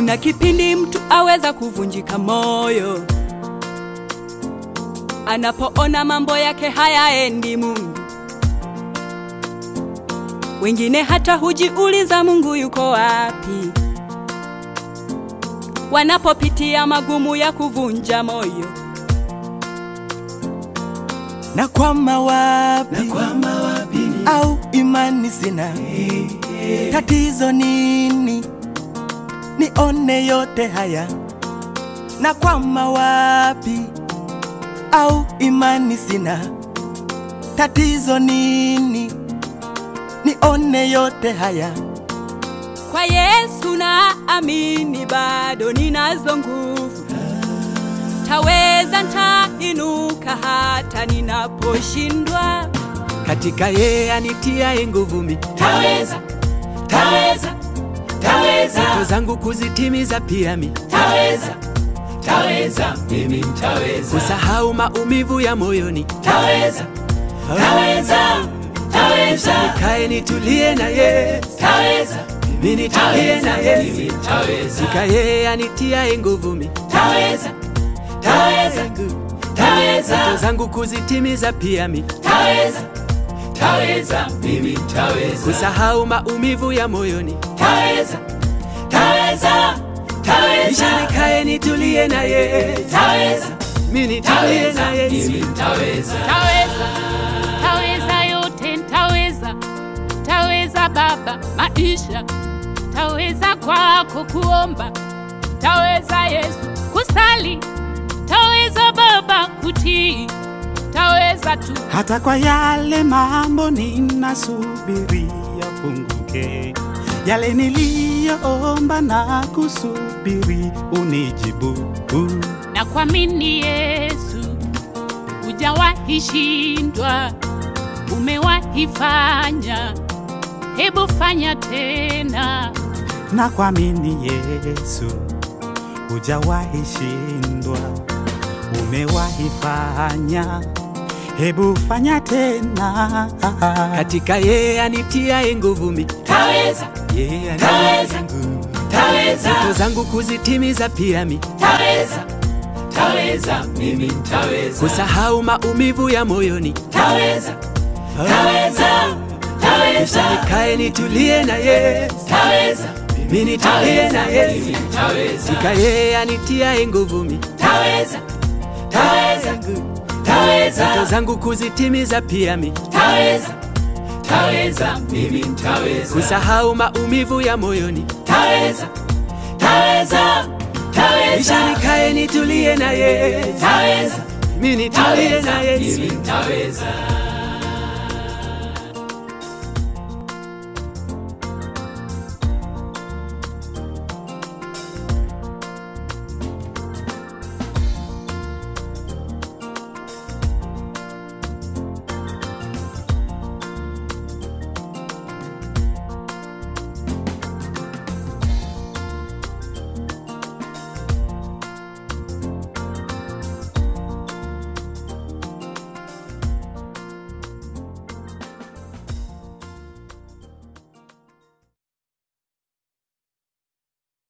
Kuna kipindi mtu aweza kuvunjika moyo anapoona mambo yake hayaendi Mungu. Wengine hata hujiuliza Mungu yuko wapi, wanapopitia magumu ya kuvunja moyo. na kwama wapi, Nakwama wapi ni au imani sina, tatizo nini? Nione yote haya, na kwama wapi, au imani sina, tatizo nini? Nione yote haya, Kwa Yesu na amini, bado ninazo nguvu, taweza, ntainuka hata ninaposhindwa. katika yeye anitiaye nguvu mi taweza taweza taweza ndoto zangu kuzitimiza pia mi taweza taweza mimi ntaweza kusahau maumivu ya moyoni taweza taweza taweza nikae nitulie na ye taweza mimi nitulie na ye mimi ntaweza katika yeye anitiaye nguvu mi taweza taweza ndoto taweza zangu kuzitimiza pia mi taweza taweza mimi ntaweza kusahau maumivu ya moyoni taweza taweza taweza kisha nikae nitulie na ye taweza mimi nitulie na ye mimi ntaweza Taweza, taweza yote, ntaweza, taweza Baba maisha, taweza kwako kuomba, taweza Yesu kusali, taweza Baba kutii, taweza tu hata kwa yale mambo ninasubiria funguke, yale niliyoomba na kusubiri unijibu. na kuamini Yesu, hujawahi shindwa, umewahi fanya, hebu fanya tena. Na kuamini Yesu, hujawahi shindwa, umewahi fanya, hebu fanya tena. katika yeye anitiaye nguvu mi taweza yeye Taweza. anitiaye nguvu taweza ndoto zangu kuzitimiza pia mi taweza taweza mimi ntaweza kusahau maumivu ya moyoni taweza taweza taweza kisha nikae nitulie na ye taweza mimi nitulie na ye mimi ntaweza katika yeye anitiaye nguvu mi taweza taweza taweza ndoto zangu kuzitimiza pia mi taweza taweza mimi ntaweza kusahau maumivu ya moyoni taweza taweza kisha taweza nikae nitulie na ye taweza mimi nitulie na taweza ye mimi ntaweza